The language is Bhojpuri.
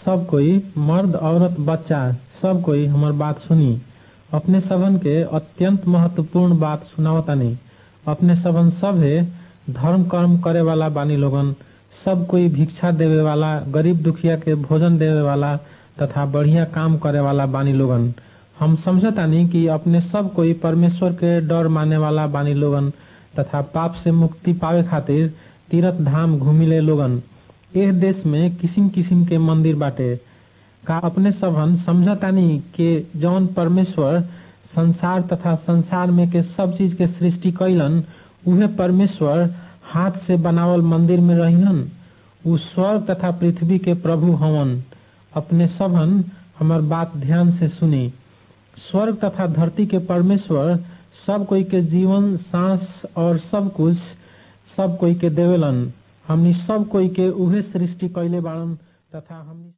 सब कोई मर्द औरत बच्चा सब कोई हमर बात सुनी अपने सबन के अत्यंत महत्वपूर्ण बात सुनावतानी अपने सबन सभे धर्म कर्म करे वाला बानी लोगन सब कोई भिक्षा देवे वाला गरीब दुखिया के भोजन देवे वाला तथा बढ़िया काम करे वाला बानी लोगन हम समझतानी कि अपने सब कोई परमेश्वर के डर माने वाला बानी लोगन तथा पाप से मुक्ति पावे खातिर तीर्थ धाम घूमिले लोगन एह देश में किसिम किसिम के मंदिर बाटे का अपने सबन समझतानी के जौन परमेश्वर संसार तथा संसार में के सब चीज के सृष्टि कैलन उहे परमेश्वर हाथ से बनावल मंदिर में रहिहन उ स्वर्ग तथा पृथ्वी के प्रभु हवन अपने सबन हमर बात ध्यान से सुनी स्वर्ग तथा धरती के परमेश्वर सब कोई के जीवन सांस और सब कुछ सब कोई के देवेलन हमनी सब कोई के उहे सृष्टि कैले बाड़न तथा हमनी